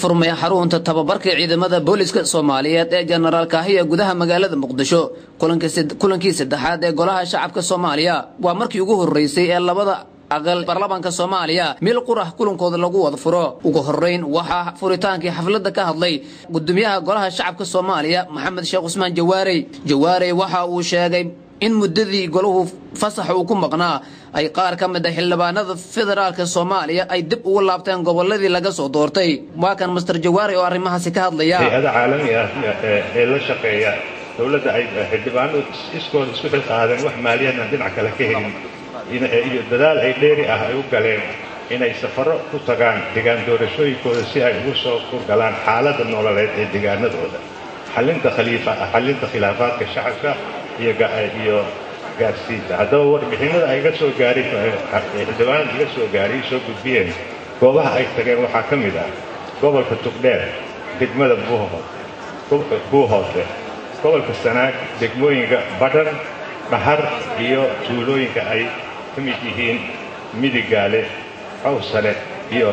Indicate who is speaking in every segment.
Speaker 1: furmay xarunta tababarka ciidamada booliska soomaaliyeed ee jenaraal kaahiya gudaha magaalada muqdisho kulankii saddexaad ee golaha shacabka soomaaliya waa markii ugu horeysay ee labada aqal baarlamaanka soomaaliya meel qurah kulankooda lagu wada furo ugu horeyn waxaa furitaankii xafladda ka hadlay gudoomiyaha golaha shacabka soomaaliya maxamed sheekh cusmaan jawaarey jawaarey waxa uu sheegay in muddadii golahu fasax uu ku maqnaa ay qaar ka mid a xildhibaanada federaalka soomaaliya ay dib ugu laabteen goboladii laga soo doortay waa kan master jawaari oo arrimahaasi ka hadlaya
Speaker 2: hay-ada caalami ah ee la shaqeeya dowladda ay xildhibaano iskooda isku xilqaadeen wax maaliyadna dhinac kale ka helin iyo dadaal ay dheeri ah ay u galeen inay safaro ku tagaan degaan doorashooyinkooda si ay ugu soo kurgalaan xaaladda nololeed ee deegaanadooda xallinta khilaafaadka shacabka iyo gaarsiinta haddaba warbixinada ay iga soo gaaray xildhibaanada iga soo gaaray soo gudbiyeen goobaha ay tageen waxaa ka mid ah gobolka tugdheer degmada buuhoose gobolka sanaag degmooyinka badhan dhahar iyo tuulooyinka ay ka mid yihiin midigaale cawsale iyo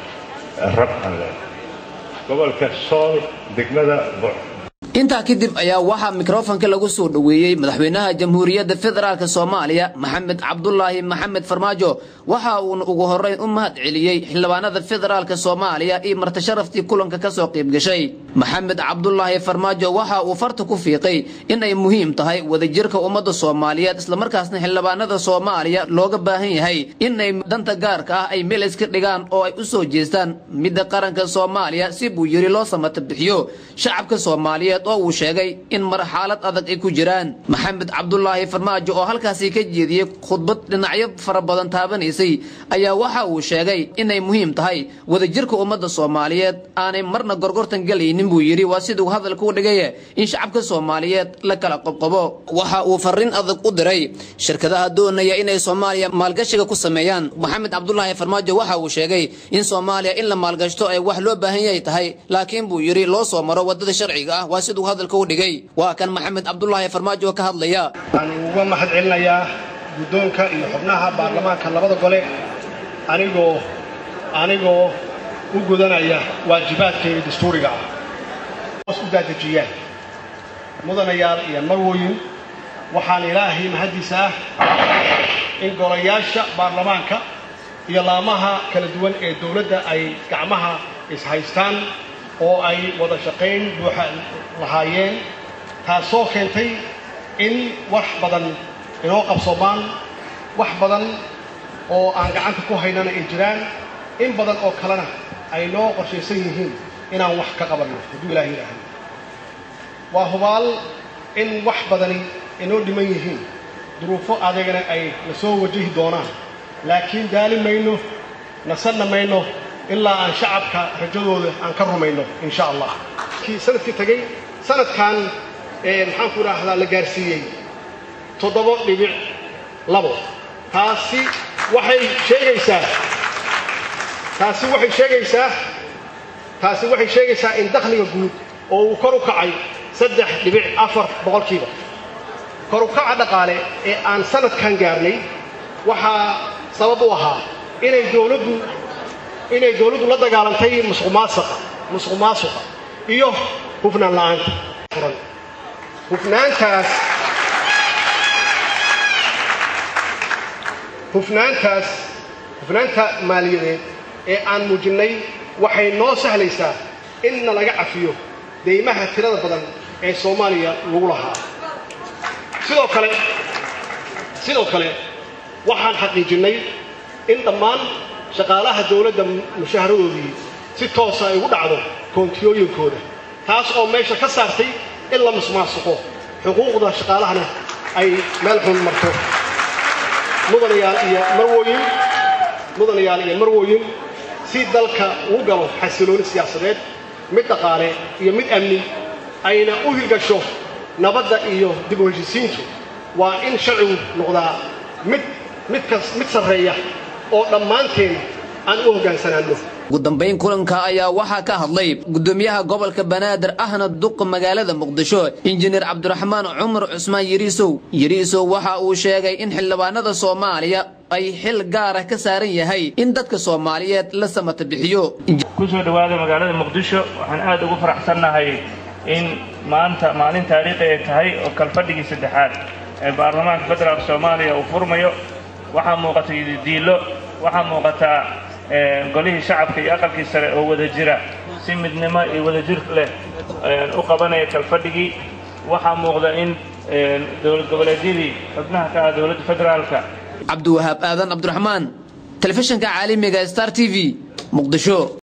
Speaker 2: rabxanle gobolka sool degmada
Speaker 1: intaa kadib ayaa waxaa mikrofonka lagu soo dhoweeyey madaxweynaha jamhuuriyadda federaalk soomaaliya maxamed cabdulaahi maxamed farmaajo waxa uuna ugu horeyn u mahad celiyey xildhibaanada federaalk soomaaliya iyo martasharaftii kulanka ka soo qayb gashay maxamed cabdulaahi farmaajo waxa uu farta ku fiiqay in ay muhiim tahay wadajirka ummadda soomaaliyeed islamarkaasna xildhibaanada soomaaliya looga baahan yahay in ay danta gaarka ah ay meel iska dhigaan oo ay u soo jeestaan midda qaranka soomaaliya si buu yidhi loo samata bixiyo shacabka soomaaliyeed oo uu sheegay in marxalad adag ay ku jiraan maxamed cabdulaahi farmaajo oo halkaasi ka jeediyey khudbad dhinacyo fara badan taabanaysay ayaa waxa uu sheegay inay muhiim tahay wadajirka ummadda soomaaliyeed aanay marna gorgortan gelaynin buu yidhi waa siduu hadalka u dhigay in shacabka soomaaliyeed la kala qobqobo waxa uu farriin adag u diray shirkadaha doonaya inay soomaaliya maalgashiga ku sameeyaan maxamed cabdulaahi farmaajo waxa uu sheegay in soomaaliya in la maalgashto ay wax loo baahan yahay tahay laakiin buu yidhi loo soo maro waddada sharciga ah waa siduu hadalka u dhigay waa kan maxamed cabdulaahi farmaajo oo ka hadlaya
Speaker 3: waxaan uga mahad celinayaa guddoonka iyo xubnaha baarlamaanka labada gole anigoo anigoo u gudanaya waajibaadkayga dastuuriga ah hoos u daadejiyaan mudanayaal iyo marwoyin waxaan ilaahay mahaddiisa ah in golayaasha baarlamaanka iyo laamaha kala duwan ee dowladda ay gacmaha ishaystaan oo ay wada shaqayn buuxa lahaayeen taasoo keentay in wax badan inoo qabsoomaan wax badan oo aan gacanta ku haynana ay jiraan in badan oo kalena ay noo qorshaysan yihiin inaan wax ka qabanno hadduu ilaah yidhaahdo waa hubaal in wax badani inoo dhiman yihiin duruufo adagana ay na soo wajahi doonaan laakiin daali mayno nasanna mayno ilaa aan shacabka rajadooda aan ka rumayno insha allah sanadkii tagay sanadkan maxaan ku idhaahdaa la gaarsiiyey toddoba dhibic labo taasi waxay sheegaysaa taasi waxay sheegaysaa taasi waxay sheegaysaa in dakhliga guud oo uu kor u kacay saddex dhibic afar boqolkiiba kor u kaca dhaqaale ee aan sanadkan gaarnay waxaa sabab u ahaa inay dowladdu inay dowladdu la dagaalantay musuqmaasuqa musuq maasuqa iyo hufnaan la'aanta furan hufnaantaas hufnaantaas hufnaanta maaliyadeed ee aan muujinnay waxay noo sahlaysaa in na laga cafiyo deymaha tirada badan ee soomaaliya lagu lahaa sidoo kale sidoo kale waxaan xaqiijinnay in dhammaan shaqaalaha dowladda mushaharadoodii si toosa ay ugu dhacdo koontiyooyinkooda taas oo meesha ka saartay in la musmaasuqo xuquuqda shaqaalahana ay meel xun marto mudanayaal iyo marwooyin mudanayaal iyo marwooyin si dalka uu galo xasilooni siyaasadeed mid dhaqaale iyo mid amni ayna u hirgasho nabadda iyo dib u heshisiintu waa in sharcigu noqdaa mid midkas mid sarreeya oo dhammaanteen aan u hoggaansanaanno
Speaker 1: ugu dambayn kulanka ayaa waxaa ka hadlay gudoomiyaha gobolka banaadir ahna duqa magaalada muqdisho injineer cabdiraxmaan cumar cusmaan yariisow yariisow waxa uu sheegay in xildhibaanada soomaaliya ay xil gaara ka saaran yahay in dadka soomaaliyeed la samata bixiyo
Speaker 4: ku soo dhowaada magaalada muqdisho waxaan aad ugu faraxsannahay in maanta maalin taariikhi ay tahay oo kalfadhigii saddexaad ee baarlamaanka federaalk soomaaliya uu furmayo waxaa muuqata diillo waxaa muuqataa golihii shacabka iyo aqalkii sare oo wada jira si midnimo iyo wadajir leh u qabanaya kalfadhigii waxaa muuqda in dowlad goboleedyadii xubnaha ka ah dowladda federaalka
Speaker 1: cabdiwahaab aadan cabdiraxmaan telefishinka caalamiga star t v muqdisho